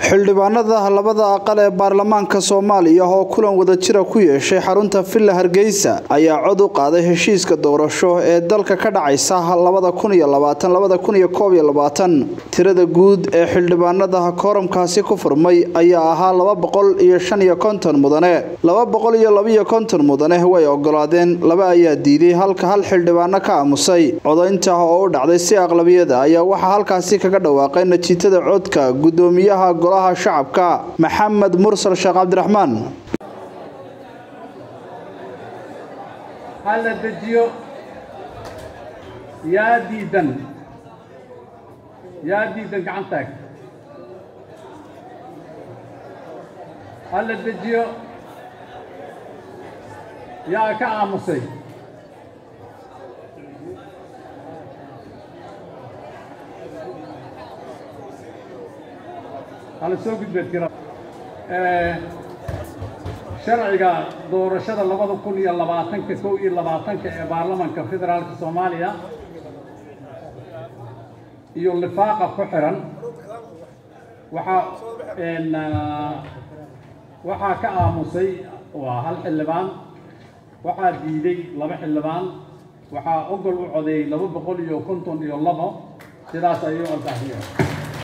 xildhibaanada labada aqal ee baarlamaanka soomaaliya oo kulan wadajira ku yeeshay xarunta villa hargeysa ayaa cod u qaaday heshiiska doorasho ee dalka ka dhacaysa labada kun iyo labaatan labada kun iyo koob iyo labaatan tirada guud ee xildhibaanada kooramkaasi ku furmay ayaa ahaa laba boqol iyo shan iyo konton mudane laba boqol iyo labaiyo konton mudane way ogolaadeen laba ayaa diiday halka hal xildhibaano ka aamusay codaynta oo u dhacday si aqlabiyada ayaa waxaa halkaasi kaga dhawaaqay natiijada codka gudoomiyaha golaha shacabka maxamed mursal sheekh cabdiraxmaan ha la dejiyo yaa diidan yaa diidan gacan taag ha la dejiyo yaa ka aamusay hala soo gudbeed kira sharciga doorashada labada kun iyo labaatanka kow iyo labaatanka ee baarlamanka federaalka soomaaliya iyo lifaaqa ku xiran waxaa waxaa ka aamusay waa hal xildhibaan waxaa diiday laba xildhibaan waxaa ogol u codeeyey laba boqol iyo konton iyo labo sidaas ayuu ansaxiyeen